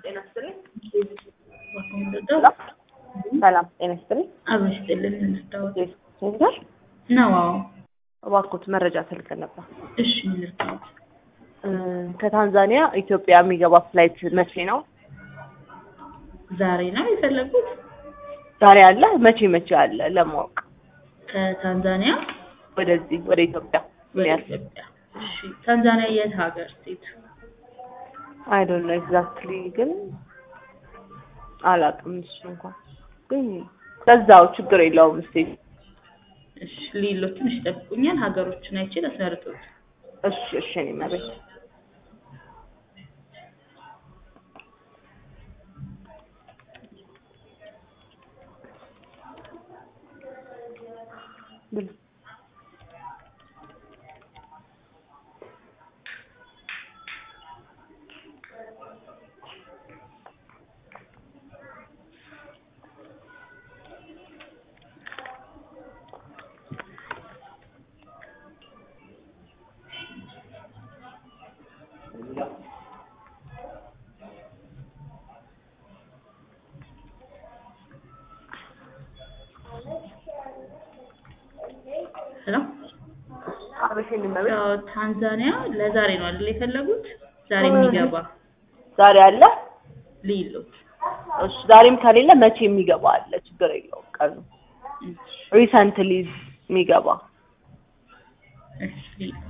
ጤና ይስጥልኝ። ሰላም ሰላም ጤና ይስጥልኝ። አበሽጥልን እንስታወት ሴንተር ነው። አዎ እባክዎት መረጃ ፈልገን ነበር። እሺ ልርታወት እ ከታንዛኒያ ኢትዮጵያ የሚገባ ፍላይት መቼ ነው? ዛሬ ነው የፈለጉት? ዛሬ አለ? መቼ መቼ አለ ለማወቅ ከታንዛኒያ ወደዚህ ወደ ኢትዮጵያ ምን ወደ ያህል ኢትዮጵያ። እሺ ታንዛኒያ የት ሀገር ስቴት? አይ ዶንት ኖ ኤግዛክትሊ ግን አላውቅም። እሱ እንኳን ግን በዛው ችግር የለውም። እስቲ እሺ ሌሎ ትንሽ ይጠብቁኛል። ሀገሮችን አይቼ ላስመርጡት። እሺ እሺ እኔ መቤት ብል ሄሎ አበሽ እኔ መቤት ያው ታንዛኒያ ለዛሬ ነው አይደል የፈለጉት? ዛሬ የሚገባ ዛሬ አለ? ሊሎት እሺ ዛሬም ከሌለ መቼ የሚገባ አለ? ችግር የለውም ቀኑ ሪሰንትሊ የሚገባ እሺ ሊሎት